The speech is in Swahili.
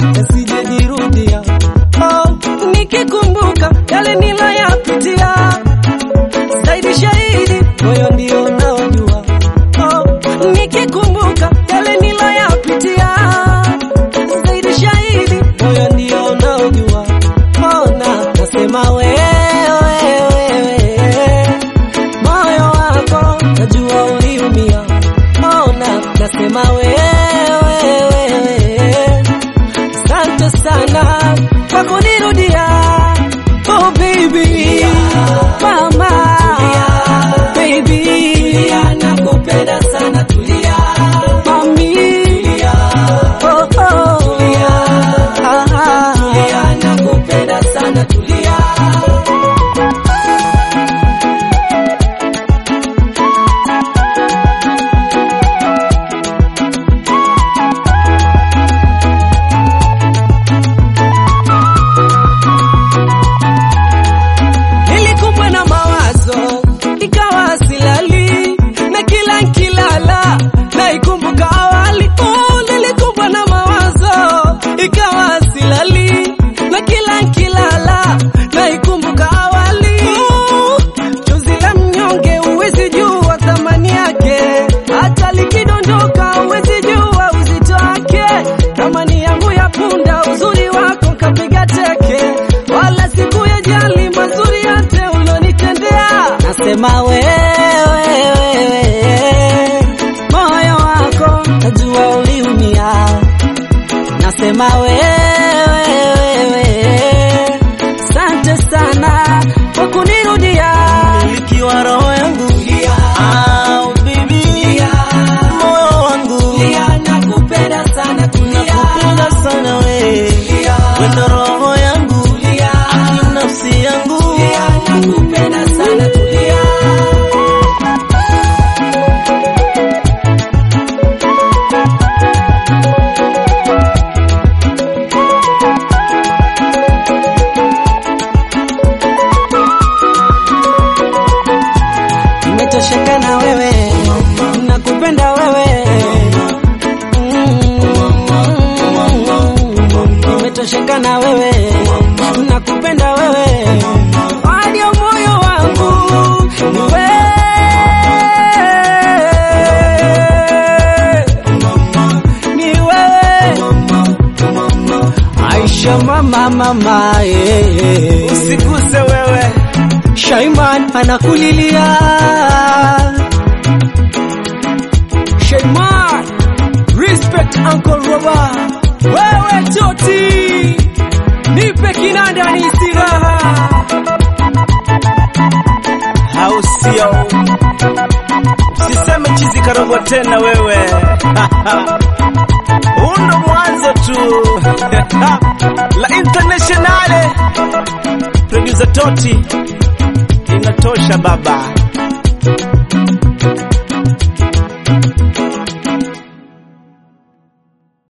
yasijejirudia. Oh, nikikumbuka yale niloyapitia, zaidi shahidi moyo ndio unaojua. Oh, nikikumbuka yale niloyapitia, zaidi shahidi moyo ndio unaojua. Ona nasema wewe, wewe moyo wako najua uliumia. Ona nasema wewe, wewe asante sana kwa kunirudia. Oh baby, mama, baby, nakupenda sana, tulia mami, oh oh, ah, ah. nakupenda sana, tulia Nilikumbwa na mawazo ikawa silali, na kila nkilala naikumbuka awali. Oh, nilikumbwa na mawazo ikawa silali, na kila nkilala naikumbuka awali. Oh, chozi la mnyonge huwezi jua thamani yake, hata likidondoka huwezi jua uzito wake. Thamani yangu ya punda, uzuri wako kapiga teke, wala siku ya jali mazuri yote ulonitendea. Nasema wewe, wewe, moyo wako najua uliumia. Nasema wewe, wewe, asante sana kwa kunirudia. Ikiwa roho yangu au bibi, moyo wangu nakupenda sana, nakupenda sana we, wendo roho yangu aki nafsi yangu nakupenda sana, tulia. Nimetosheka na wewe, nakupenda wewe. Mm, Nimetosheka na wewe, nakupenda wewe. Hadi ya moyo wangu ni wewe. Ni wewe. Aisha mama mama yeah. usiguse wewe Shaiman anakulilia Shaiman Respect Uncle Roba Wewe Toti Nipe kinanda ni siraha au sio? Usiseme chizi karogwa tena wewe huu ndo mwanzo tu la internationale producer Toti inatosha baba